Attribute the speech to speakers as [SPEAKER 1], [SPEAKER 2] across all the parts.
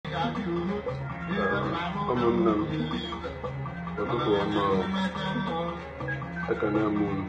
[SPEAKER 1] ụmụnne m ụtụtụ ọma o. ekene m unu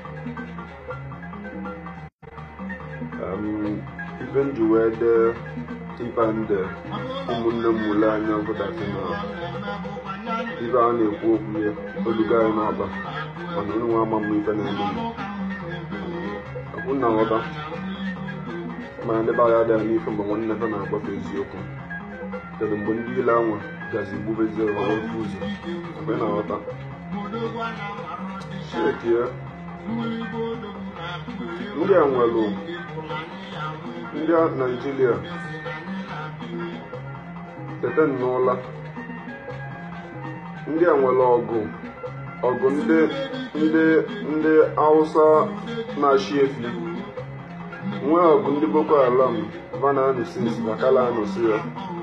[SPEAKER 1] Em, ife m ji wee dee ibe nde ụmụnne m ule anya bụdasị na ibe a na-ekwu okwu ya olugo anyị n'ọba mana unu nwa ama m ife na-eme m ọkwụ na nghọta mana ndị be anyị adịghị n'ife mgbe nwanne fe na-agbafe eziokwu kedu mgbe ndị ile anwa gazi gbubezie ọrụ ofu ụzọ mgbe na nghọta shetie ndị a nwere ndị a naijiria tete n'ụla ndị a nwere ọgụ ọgụ ndị ndị ndị hausa na-achị efi nwee ọgụ ndị boko haram vana anụsis na kala anụsi ya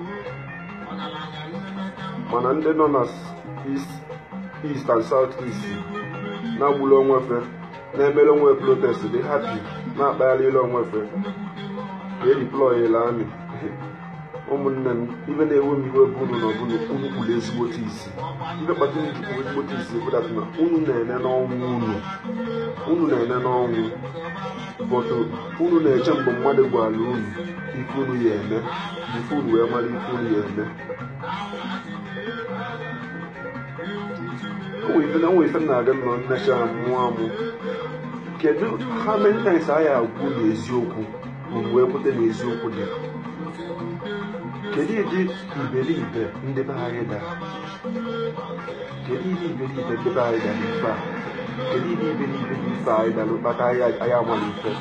[SPEAKER 1] mana ndị nọ na east east and south east na-agbuli onwefe na-emere onwe protest dị hapi na-akpagharị ile onwefe ka ediployela amị ụmụnne m ibe na-ewe m iwe bụ unu na ọbụla unu kwuru ezigbote isi ibe kpata unu ji kwuru ezigbote isi bụdata na unu na-ene n'ọnwụ unu unu na-ene n'ọnwụ bọtụ unu na-eche mgbe mmadụ gwara unu ife unu ya eme ife unu wee mara ife unu ya eme onwe ife na-aga nọ nnecha mụọ amụ kedu ha many times a ya agwụ n'eziokwu mgbe ekwute n'eziokwu dị kedu ịdị iberibe ndị be anyị dara kedu ịdị iberibe ndị be anyị dara ife a kedu ịdị iberibe dị ife anyị dara kpata anyị amala ife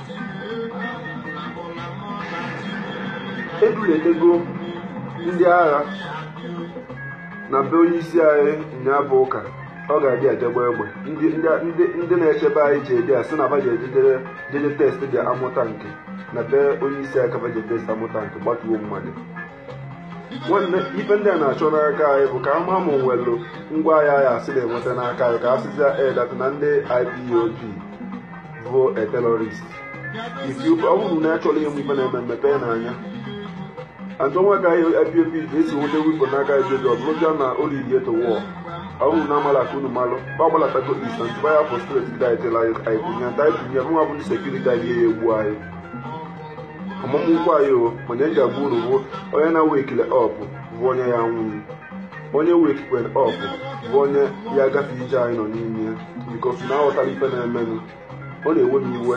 [SPEAKER 1] eduletego ndị agha na be onye isi anyị nya bụ ụka ọ ga-adị ajagba egbe ndị na-echebe anyị ji edi a sị na ba ji ejidere jeje test dị amụta nke na be onye isi aka baje test amụta nke gbatuo mmadụ nwanne ife ndị a na-achọ n'aka anyị bụ ka ama ma nwelu ngwa ahịa anyị asị na-enweta n'aka anyị ka a sịzia edat na ndị IPOB bụ a terrorist ifi ọ bụrụ na achọrọ ịmụ ife na-eme mmepe n'anya antọnwa ka IPOB ga-esi nweta wipo n'aka IPOB ọ bụrụzia na olili eto wọl ọ bụrụ na amala ka unu malụ gbagbalatago ist ntụba ya fọstret gị daitela anyị kwunye nta anyị kwunye mụnwa bụ ndị sekuriti anyị ya egbu anyị ọmụmụ nkwa anyị o mana eji agba unu bụ onye na-wekile ọp bụ onye ya nwụrụ onye wekikwe ọp bụ onye ya agafe ije anyị nọ n'ime ya bikos na aghọtara ife na-emenụ ọ na-ewe m iwe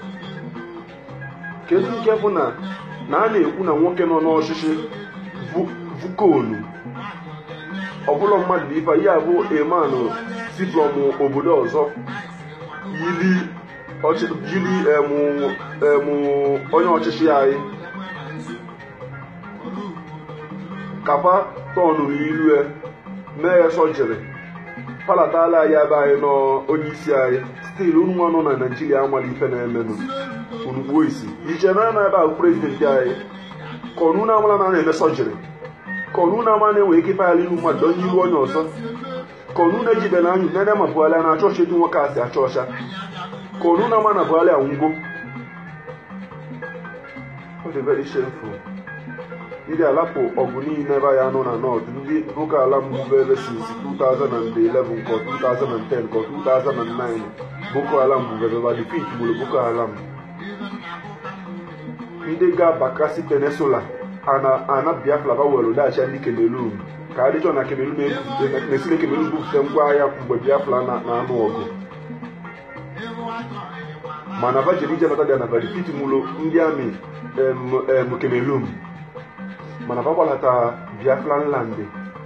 [SPEAKER 1] kedu nke bụ na na a na-ekwu na nwoke nọ n'ọchịchị vukonu ọbụla mmadụ bụ ife ya bụ emanụ si from obodo ọzọ yiri onye ọchịchị anyị kapa tọnụ ilu mee ya sọjiri palatala anyị ebe anyị n'onye isi anyị stil unu nwa nọ na naijiria amala ife na-emenụ unugbuo isi iche na na ebe ahụ prezidenti anyị ka ọnụ na-amala na na-eme sọjiri ka ọnụ na-ama na-enwe ike ịpaghala ilu mmadụ onye iru onye ọzọ ka ọnụ na-ejidere anyụ nene ma buhari na-achọ ọchị dị nwoke asị achọ ọcha ka ọnụ na-ama na buhari anwụgo ọ dị very shameful ndị alapụ ọgụ niile ebe ya nọ na nọt ndị boko haram bubere since 2011 ka 2010 ka 2009 boko haram bubere ma defeat gburu boko haram ndị ga-abakasị peninsula ana biafra bawere daghachi ndị kemelun ka adịchọ na kemelun na-esire kemelun bupụta ngwa agha mgbe biafra na-anụ ọgụ mana vajiri ije bata na verifit mụrụ ndị amị em kemelun mana bagbalata biafran land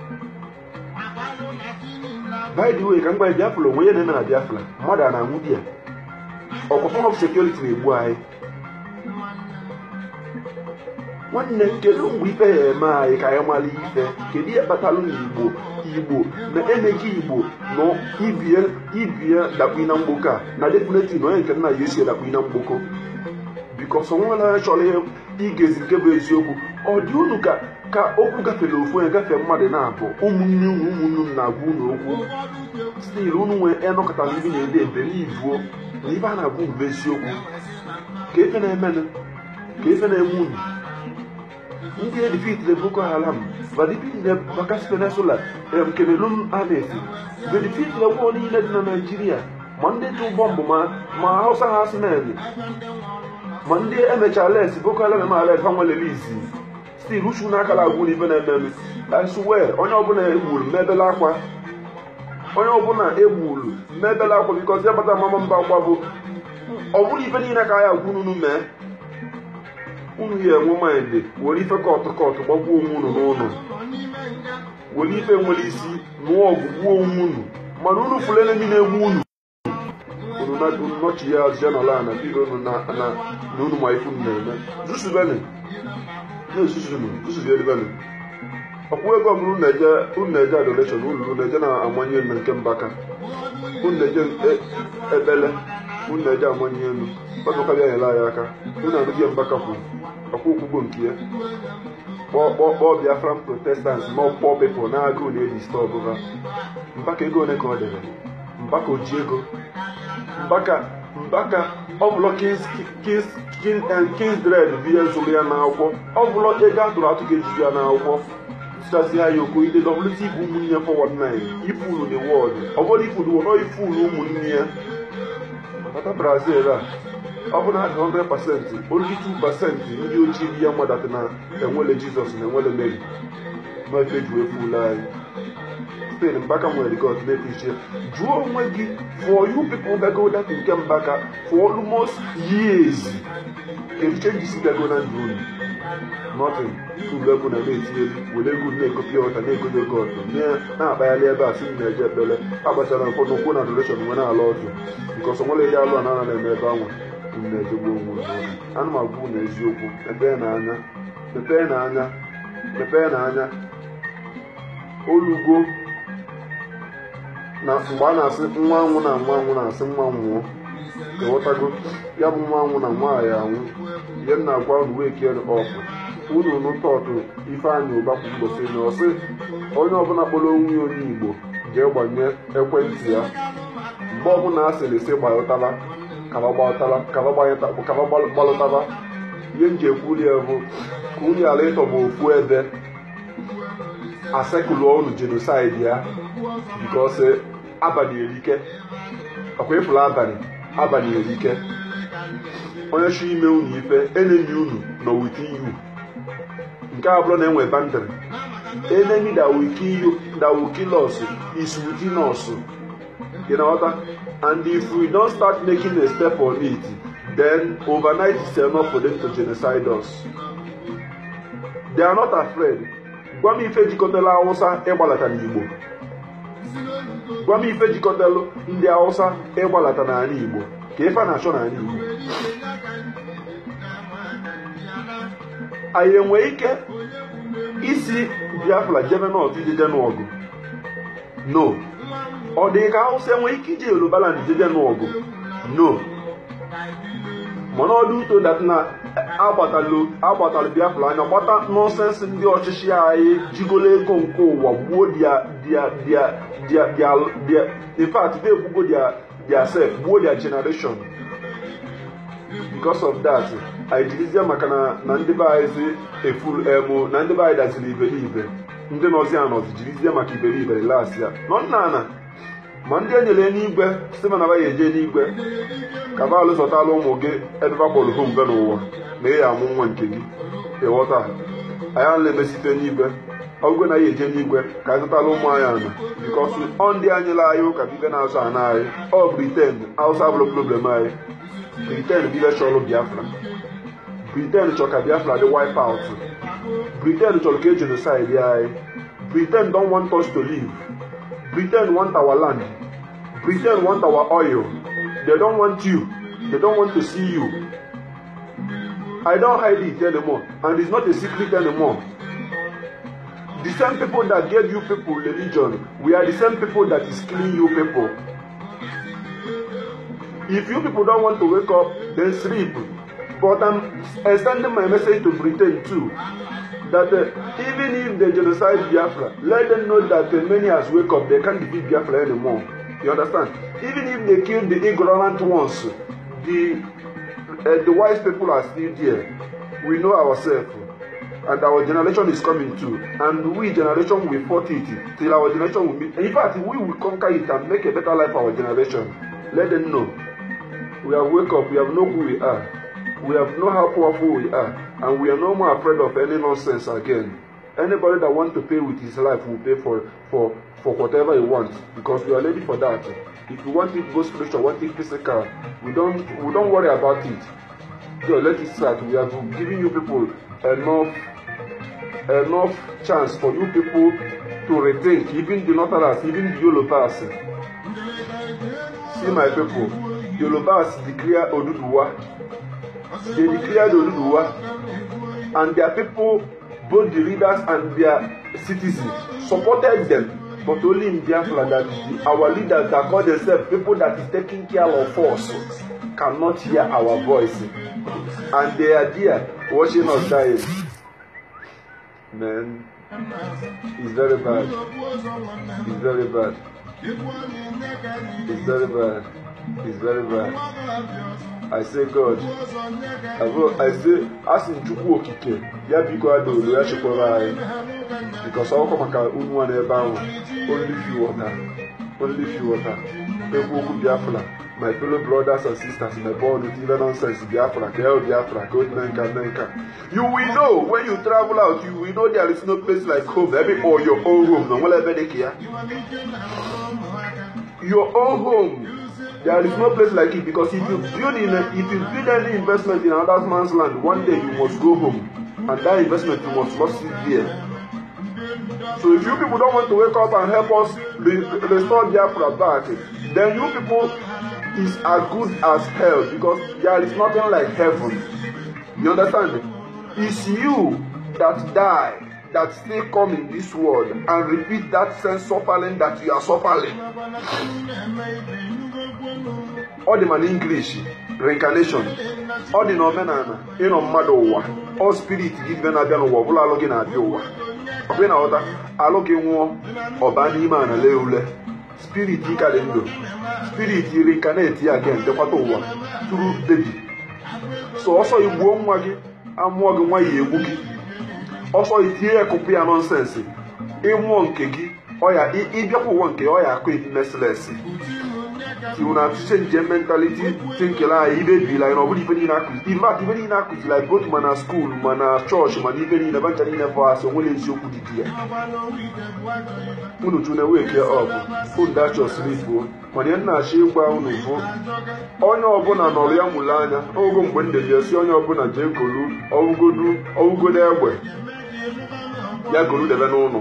[SPEAKER 1] by the way ka mgbe biafra onwe ya na-eme na biafra mmadụ a na-anwụ di ya ọkwa form of security na-egbu anyị nwanne kedu mgbe ife ya eme anyị ka anyị mara ife kedu ihe kpatalụ na igbo igbo na emeghị igbo na ibie dakpu na mgboko a na definitely na onye nke nna ya esi dakpu na mgboko bikos onwere chọrọ igezi nke bụ eziokwu ọ dị unu ka ka okwu gafere ofu onye gafee mmadụ na-abụ ụmụnne unu ụmụnne unu na-agwa unu okwu stil unu nwee enọkọtara ibi na-ede ebelivuo na ibe a na-agwa unu bụ eziokwu ka efe na-emenụ ka efe na-eme unu ndị edifitire boko haram vadifitire bakasi peninsula em cameroon armies vedifitire gwọ niile dị na naijiria ma ndị tụ bọmbụ ma ma hausa hasmen ma ndị emechaa les boko haram ma les ha nwelele izi stil uchu n'aka na agwụ n'ibe na-ememe asuwe onye ọbụla egburu mebele akwa onye ọbụla egburu mebele akwa bikọzi agbata mama mba akwa bụ ọ bụrụ ife niile ka ya agwụ unu mee unu ya enwe maịndị were ife kọtụ kọtụ gbagbuo onwe unu n'ụlọ were ife nwere isi nụọ ọgụ gbuo onwe unu mana unu fụrụ enemi na-egbu unu unu nọchi ya azụ ya n'ala na biro unu na na unu ma ife unu na-eme zusubeni na-ezuzunu zuzubielibeni ọkwụ ego ọbụla unu na-eje unu na-eje adoleshọn unu na-eje na-amanye elu na nke mbaka unu na-eje ekpele unu na-eje amanye elu ọdụka bịa nyere anyị aka unu anụghị mbaka kwuru ọkwụ okwugbo nke ya kpọọ biafran protestants ma ọkpọ pepụl na-agụụ na-eji stọbụ ha mbaka ego ole ka ọ dere mbaka oji ego mbaka mbaka ọbụlọ kingsdred bụ ihe zụrụ ya n'akwụkwọ ọbụlọ ego atụrụ atụ ga-ejiju ya n'akwụkwọ tụchazi ya oko ide wt bụ ụmụnne fọwad 9 ifulu the world ọ bụrụ ifulu nọ ifulu ụmụnne ya bata brazil a ọ bụ na 100 pasentị only 2 pasentị ndị ojii bi ya mmadụ na enwele jizọs na enwele mary n'efe ju efulu anyị spain mbaka nwere god na-efiche jụọ onwe gị for you people gago dat nke mbaka for almost years kedu changes gago na ndụ unu nothing uru ego na na-etinye were ego na-egopi ọta na-egodo god na-akpagharị ebe a si m na-eje ekpere agbachara mfọ n'ụkwụ na adoreshọn nwe na-ala ọdụ nke ọsọ nwere ihe alụ a na-ana na-eme ebe anwa unu na-ejegbu onwe unu ana m agwa unu eziokwu mepee n'anya mepee n'anya mepee n'anya olugo na mgbe a na-asị nwa anwụ na nwa anwụ na-asị nwa nwụọ ghọtago ya bụ nwa anwụ na nwaanyị anwụ ihe m na-agwa unu wee kere ọfụ unu nụtọtụ ifeanyị ụba kwa mgbosi na ọsị onye ọbụla kpọrọ onwe ya onye igbo jee gbanye ekwentị ya mgbe ọbụla a sịrị sị gbalụtala kaba gbalụtaba ihe m ji ekwuli ya bụ ka unu ghara ịtọgbu ofu ebe asekụlụ unu jenosaid ya bikos abalị erike ọkwa ịfụrụ abalị abalị erike onye chọ ime unu ife enemi unu nọ wit you nke a bụrụ na enwe bandịrị enemy that will kill you that will kill us is within us you know what and if we don't start making a step on it then overnight is enough for them to genocide us they are not afraid gwa m ife jikọtara awụsa ịgbalata n'igbo gwa m ife jikọtalụ ndị awụsa ịgbalata n'ala igbo ka ife a na-achọ n'ala igbo anyị enwe ike isi biafra jebe nọt ijeje n'ọgụ no ọ dị ka awụsa enwe ike ije yorubaland jeje n'ọgụ no mana ọ dị ụtọ dat na agbatalụ biafra anya gbata nọnsensị ndị ọchịchị anyị jigolo ego nke ụwa gbuo infact they egbugo their self gbuo their generation because of that anyị jirizie maka na ndị be anyị si efuru emu na ndị be anyị daziri iberibe ndị nọzi anọzi jirizie maka iberibe las ya nọ nna ana ma ndị enyere n'igwe si mana ya eje n'igwe ka ba alụzọtala ụmụ gị ebe bakpọrọ ha mbe n'ụwa na ị ya amụ nwa nke gị ịghọta anyị a na-emesite n'igwe ọgwụgwe na ya eje n'igwe ka anyị zụtala ụmụ anyị ana bikọs ọ ndị anyịla anyị ụka bibe na-azụ ana anyị ọ briten hausa bụrụ problem anyị briten bibe chọrọ biafra briten chọrọ ka biafra dị wipe out briten chọrọ ka e genocide anyị briten don want us to live Britain want our land. Britain want our oil. They don't want you. They don't want to see you. I don't hide it anymore. And it's not a secret anymore. The same people that gave you people religion, we are the same people that is killing you people. If you people don't want to wake up, then sleep. But I'm extending my message to Britain too. that uh, even if they genocide Biafra, let them know that uh, many has wake up, they can't defeat Biafra anymore. You understand? Even if they kill the ignorant ones, the uh, the wise people are still there. We know ourselves. and our generation is coming too and we generation will fought it till our generation will meet in fact we will conquer it and make a better life for our generation let them know we have wake up we have know who we are we have know how powerful we are and we are no more afraid of any nonsense again anybody that wants to pay with his life will pay for for for whatever he wants because we are ready for that if you want it both spiritual want it physical we don't we don't worry about it so let it start we have given you people enough enough chance for you people to rethink even the northerners even the yorubas see my people yorubas declare oduduwa they declared oduduwa and their people both the leaders and their citizens supported them but only in biafra that the, our leaders that call themselves people that is taking care of us cannot hear our voice and they are there watching us dying man it's very bad it's very bad it's very bad it's very bad i say god abo i say asị chukwu okike ya biko adaolu ya chekwara anyị because ọkọ maka unu nwa n'ebe ahụ only few water only few water ekwu okwu biafra my fellow brothers and sisters my born with even nonsense biafra ka hell biafra ka odi nanka nanka you will know when you travel out you will know there is no place like home ebe or your own home na nwere ebe dị ka ya your own home there is no place like it because if you build in a, if you build any investment in another man's land one day you must go home and that investment you must lost it there so if you people don't want to wake up and help us re restore biafra back then you people is as good as hell because there is nothing like heaven you understand it's you that die that still come in this world and repeat that same suffering that you are suffering ọ dị ma n'english reincarnation ọ dị n'omenala ịnọ mmadụ ụwa ọ spirit gị ibe na-abịa n'ụwa ọbụla alụ gị na-abịa ụwa ọbụla na-aghọta alụ gị nwụọ ọba n'ime ana lee ule spirit ka dị ndụ spirit reincarnate ya again dekwata ụwa tụrụ bebi so ọsọ igbuo nwa gị amụọ gị nwa ya egbu gị ọsọ itinye ya kụpụ ya nọnsensị ịmụọ nke gị ọya ịbịakwa ụwa nke ọya akụ merciless you na change mentality thinking anyị ibe biri anyị na ọ bụrụ ibe niile akụzi in fact ibe niile akụziri anyị both mana school mana chọọchị mana ibe niile bancha niile fọ asị onwere eziokwu dị dị ya unu chune weke ọbụ unu dachọ slipuo mana ihe nna-achọ ịgwa unu bụ onye ọbụla nọrọ ya mụrụ anya ogo mgbe m dere ya si onye ọbụla jee kolu ọwụgodu ọwụgodo egbe ya golu debe n'ụlọ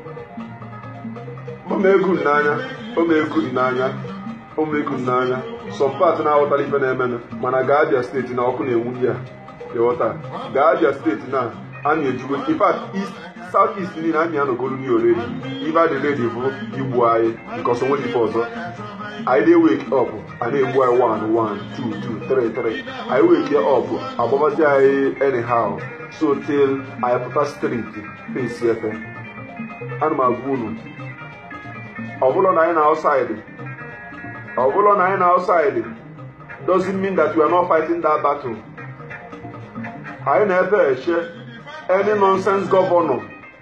[SPEAKER 1] omegu n'anya omegu n'anya omegu n'anya sọmpat na-aghọtara ife na-emenụ mana gaa abịa steeti na ọkụ na-enwu ya ịghọta gaa abịa steeti na a na-ejugo ifat south east niile anyị anọgolu ni oredi ife adị redi bụ igbu anyị bikọs onwe ife ọzọ anyị dey wake up a na-egbu anyị one one two two three three anyị wake up agbabazi anyị anyhow so till anyị pụta streeti face efe ana m agwa unu ọbụla na anyị na outside ọbụla na anyị na outside doesn't mean that we are not fighting that battle anyị na-efe eche any nonsense gọvanọ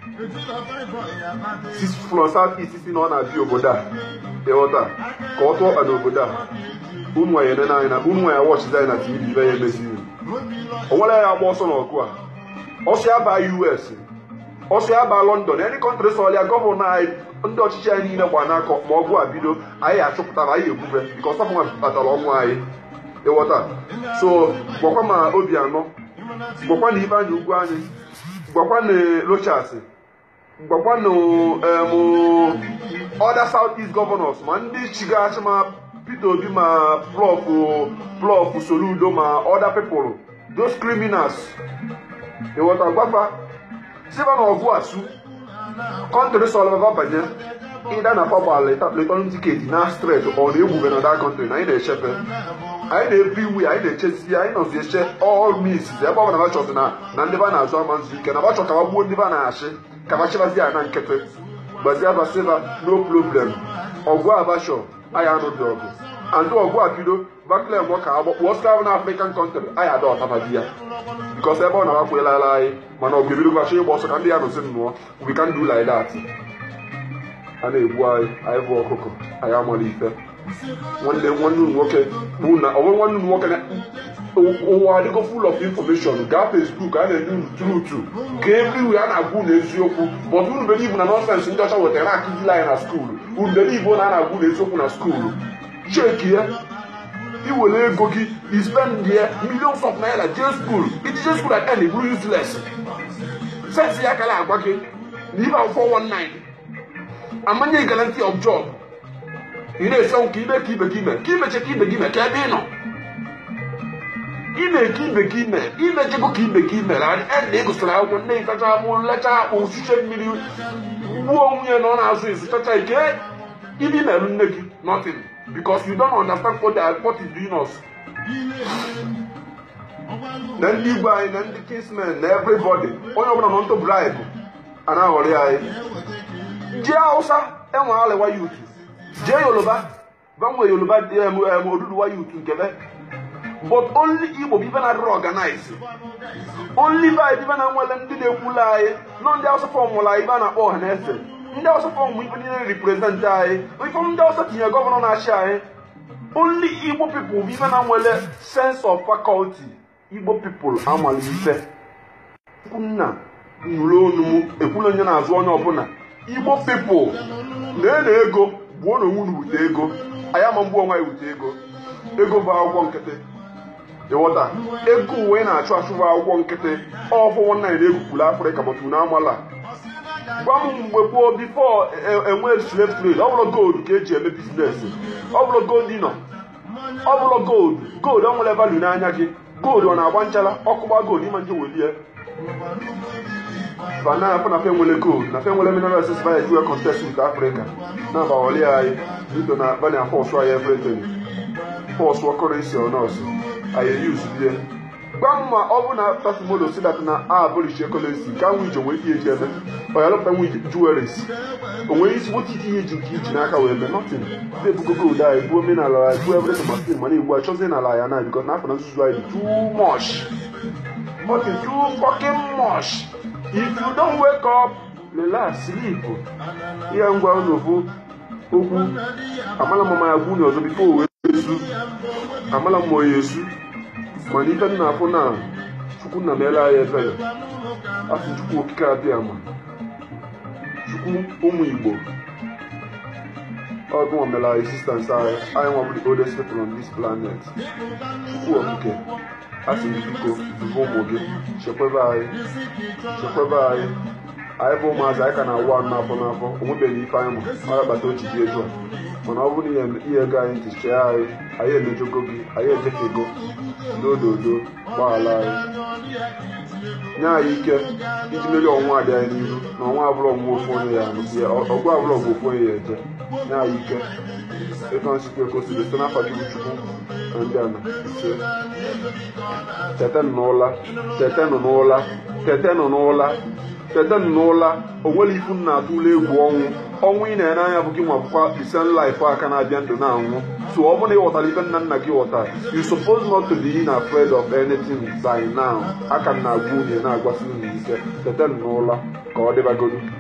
[SPEAKER 1] from south east si na ọ na-abịa obodo a ịghọta ka ọ tụọ ọkpa n'obodo a unu anyị nene anyị na unu anyị wọchizi anyị na tv ibe ya emeziri o nwere ya agba ọsọ n'ọgụ a ọsọ ya baa us ọsọ ya baa london any country sọlịa gọvanọ anyị ndị ọchịchị anyị niile gba n'aka ma ọgụ a bido anyị achụpụtara anyị egbube nke ọsọ nwa kpatara ọnwụ anyị ịghọta so gwakwa ma obi anọ gwakwa na ibe anyị ugwu anyị gwakwa na rochas gwakwa na other south east governors ma ndị chigachi ma peter obi ma prof prof soludo ma other people those criminals ịghọta gwafa siba na ọgụ asu kọntrị sọlva banye ịda na papa leton tiketi na stret ọ na-egbube na that country na anyị na-echefe anyị na-ebu iwu anyị na-echezi anyị nọzi eche all means ebe ọ bụla bachọzi na na ndị ba na-azụ ama nzu ike na bachọ ka gbuo ndị ba na-achị ka bachibazi ya na nkịtị gbazie basiba no problem ọgụ abachọ anyị anụghị ọgụ andụ ọgụ a bido bakle mbọ ka agbakpọ sklav na african country anyị ada ọtaba di ya bikos ebe ọ na-agbakwelara anyị mana ọgụ ebido gbachi ịgba ọsọ ka ndị ya nọzi nnụọ we can do like that a na-egbu anyị anyị bụ ọkụkọ anyị amara ife nwanne nwanne unu nwoke bụ na ọ bụrụ nwanne unu nwoke na ụwa adịgo full of information gaa facebook a na-enye unu trutu ka everywhere a na-agwa unu eziokwu but unu believe na nọsensị ndị ọcha wetara akụziri anyị na skuulu unu believe na a na-agwa unu eziokwu na skuulu cheki ya iwere ego gị i spend ya millions of naira jee skuul iji jee skuul at end bụrụ useless sensi ya kara agwa gị na ibe akwụkwọ 19 amanye guarantee of job ị na-ese nke ime ka ibe gị ime ka imeche ka ibe gị ime ka ebe ị nọ ime ka ibe gị ime imechego ka ibe gị mere ede ịgụsịrị akwụkwọ nne ịtacha amụ lecha akpụ uchiche mmiri gbuo nwunye na ọ na-azụ ezi chacha ike ibe imerụ nne gị nothing because you don't understand what, they, what is doing us na ndị igwe anyị na ndị kingsmen na everybody onye ọbụla nọ ntụ bribe a na-aghọrị anyị jee hausa enwe alịwa yut jee yoruba banwe yoruba oduduwa yut nkebe but only igbo bibe na adịrị organize only by bibe na nwere ndị na-ekwulu anyị nọ ndị hausa fọmụlụ anyị ibe a na-akpọ ọha na eze ndị hausa fọmụ ibe niile represent anyị ifọm ndị hausa tinye gọvanọ na-achị anyị only igbo people bibe na nwere sense of faculty igbo people amalite nna nụrụ onu m ekwula onye na-azụ onye ọbụla igbo people na-ena ego gbuo na onwe unu wute ego anyị ama mgbu onwe anyị wute ego ego bụ akwụkwọ nkịtị ịghọta ego uwe na-achụ achụ bụ akwụkwọ nkịtị ọfụwọ nna na-egwupụrụ afrịka bụtụ na amala gwa m mgbe gboo bifo enwe slave trade ọ bụrụ gold ka eji eme biznes ọ bụrụ gold nọ ọ bụrụ gold gold ọ nwere value n'anya gị gold ọ na-agba nchala ọkụgba gold ịma nje welie fana afọ na fe nwere gold na fe nwere mineral resources via dual contest with africa na agbawali anyị bido na bani afọsụ anyị everything fọsụ currency on us anyị use bie gwa m ma ọ bụ na tasimodo si dat na abolish currency ka nwe ije nwee ihe eji eme ọ ya lụpụta nwe jewelries o nwere isi nwoke iti ihe eji nke iji n'aka wee mee nothing ndị ebugo gold anyị buo omenala anyị buo everything ma stil mana igbu a chọzie n'ala ya na because n'afọ na nzuzu anyị dị too much fucking too fucking much if you don't wake up relax sleep ihe ngwa unu bụ okwu amala m ma ya gwu ọzọ bifo wee esu amala m onye esu mana ife m na-afụ na chukwu nna meela anyị ebere asị chukwu okike abịa ma chukwu ụmụ igbo ọgụ mere anyị sistans anyị anyị nwa bụ the oldest people on this planet chukwu okike asị gị biko dubo ụmụ gị chekwebe anyị chekwebe anyị anyị bụ ụmụazị anyị ka na-awụ anụ n'afọ n'afọ onwebeghị ife anyị ma ọ bata ochi dị etu a mana ọ bụrụ na ihe ego anyị ntị chee anyị anyị emejogo gị anyị ejefego n'ododo gbaghara anyị nye anyị ike iji merie ọnwa dị anyị n'ihu na ọnwa abụrụ ọnwụ ofu onye ya ọgụ abụrụ ọgụ ofu onye ya eje nye anyị ike ịtọ nsikwa ekosiri site n'afọ chukwu chukwu na ndị ana ise tetenụ n'ụla tetenụ n'ụla tetenụ n'ụla tetenụ n'ụla o nwere ifu m na-atụ ụlọ egwu ọnwụ ọnwụ ị na-ere anya bụ gị nwa bụkwa isen life aka na-abịa ndụ na-anwụ so ọ bụrụ na ị ghọtara ife nna nna gị ghọta you suppose not to be in afraid of anything by now aka m na-agwa unye na-agwasị unu ike tetenụ n'ụla ka ọ dịbagodu